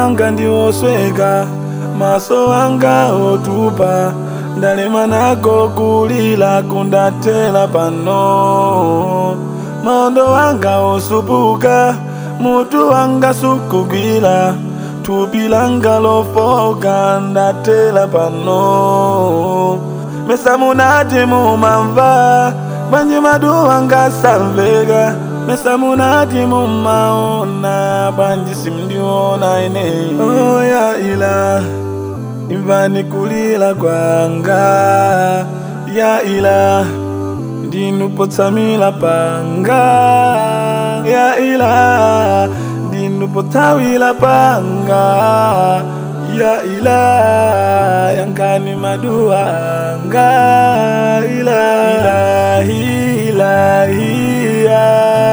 wanga ndiwosweka maso anga otupa ndalema nako kulila kundatela pano maondo wanga osupuka mutu wanga sukugwila thupi langa lofoka ndatela pano mesa munati mumamva bwanji madu wanga samveka mesa munati mumaona bwanji simndiona ine oh, ya ila imvani kulila kwanga ya ila ndinupotsamila panga ya ila ndinupotawila panga ya ila yankani maduanga ila ilahi ilahi ya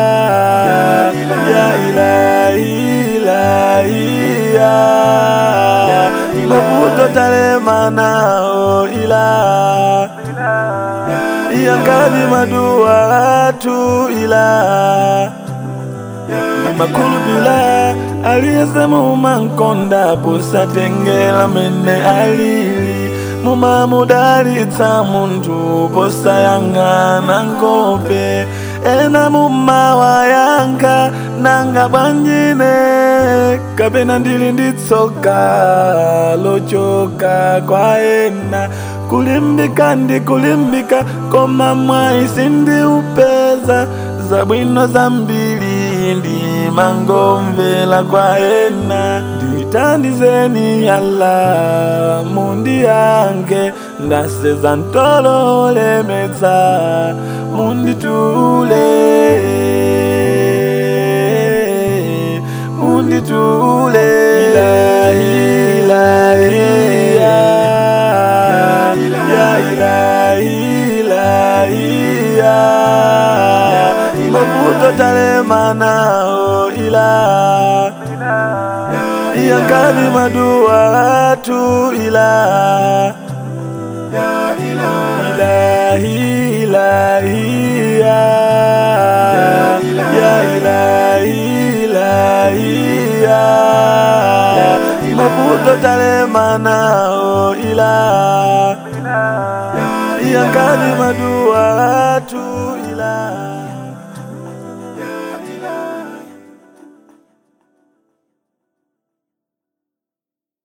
ya ilahi ilahi ya maputo talemanao ila yankani madua tu ila makulu bila aliyesema umankonda posatengela mene alili mumamudalitsa munthu posayang'ana ngope ena mumawa yanga nanga bwanjine kapena ndili nditsoka lochoka kwa ena kulimbika ndi kulimbika koma mwayi sindiupeza zabwino zambiri ndi mangomvera kwa ena nditandizeni yala mundi yange ndaseza ntololemedza munditule munditule ilahi ilahi ya ya ilahi ilahi ya maputo talemanao ila yankani madua tu ila ilahi ilahi ya ya ilahi ilahi ya maputo talemanao ila yankani madua tu